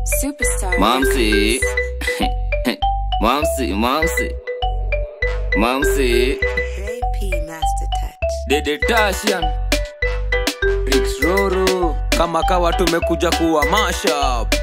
Superstar. Mamsi. Mamsi, Mamsi. Mamsi. Hey P Master Touch. Dede Tashian. Rix Roro kama kawa tumekuja kuwa mashup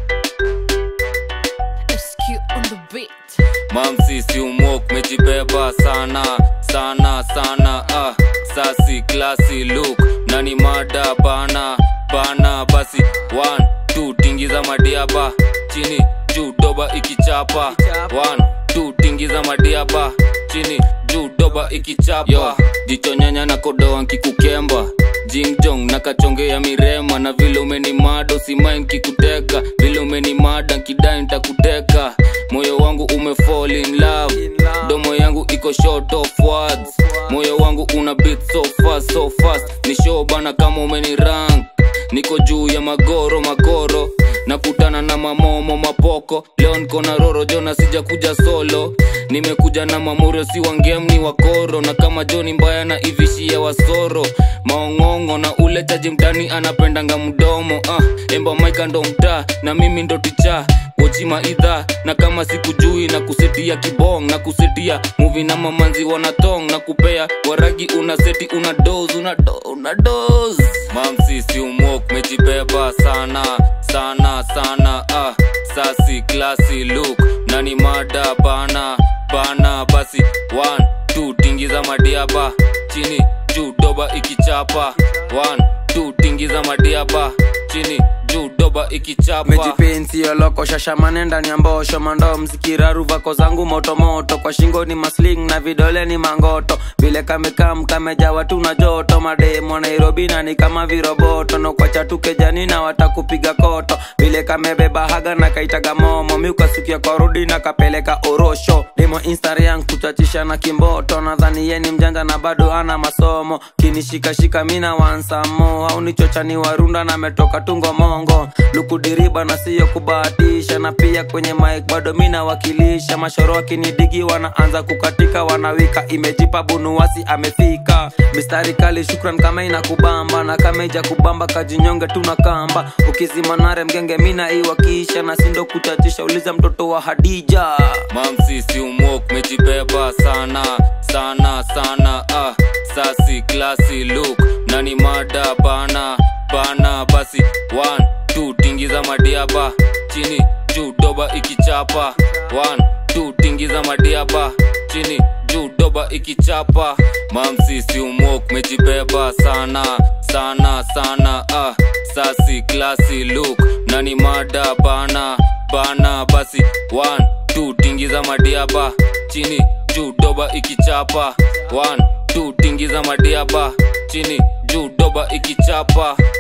SQ on the beat. Mamsi si umwok mejibeba sana sana sana ah. Sasi klasi look nani mada bana bana basi one two tingiza madiaba chini juu doba ikichapa one two tingiza madiaba chini juu doba ikichapa Yo, jicho nyanya na kodoa nkikukemba jingjong na kachonge ya mirema na vile umeni mado simain kikuteka vile umeni mada nkidai ntakuteka moyo wangu ume fall in love domo yangu iko short of words moyo wangu una beat so fast so fast ni show bana kama umeni rank niko juu ya magoro magoro nakutana na mamomo mapoko leo niko na roro jona sija kuja solo nimekuja na mamurio si wangemni wakoro na kama joni mbaya na ivishia wasoro maong'ongo na ule chaji mtani anapendanga mdomo ah, emba maika ndo mtaa na mimi ndo ticha wochima idha na kama sikujui na kusetia kibong na kusetia muvi na mamanzi wanatong na kupea waragi una seti una dos una, do, una dos mamsi si umwok mejibeba sana sana sana ah, sasi klasi look nani mada bana bana basi one two tingiza madiaba chini juu doba ikichapa one two tingiza madiaba chini juu doba ikichapa mejipensi yoloko shashamane ndani ya mbosho mando mzikiraru vako zangu motomoto kwa shingo ni masling na vidole ni mangoto vile kamekam kamejawa tu na joto mademo nairobi na ni kama viroboto nokwacha tu kejani na watakupiga koto vile kamebeba haga na kaitaga momo miukasukia kwa rudi na kapeleka orosho demo instagram kuchachisha na kimboto nadhani ye ni mjanja na bado ana masomo kinishikashika mina wansamo au nichochani warunda na metoka tungo mongo lukudiriba na siyo kubahatisha na pia kwenye mik bado mina wakilisha mashoro wakinidigi wanaanza kukatika wanawika imejipa bunuwasi amefika mistari kali shukran kama inakubamba na kama ija kubamba kajinyonge tuna kamba ukizimanare mgenge mina iwakisha na sindo kuchachisha uliza mtoto wa hadija mamsi si umwok mejibeba sana sana sana ah. sasi klasi look nani mada bana bana basi one two tingiza madiaba chini juu doba ikichapa one two tingiza madiaba chini juu doba ikichapa mamsi si umwok mejibeba sana sana sana ah. sasi klasi look nani mada bana bana basi one two tingiza madiaba chini juu doba ikichapa one two tingiza madiaba chini juu doba ikichapa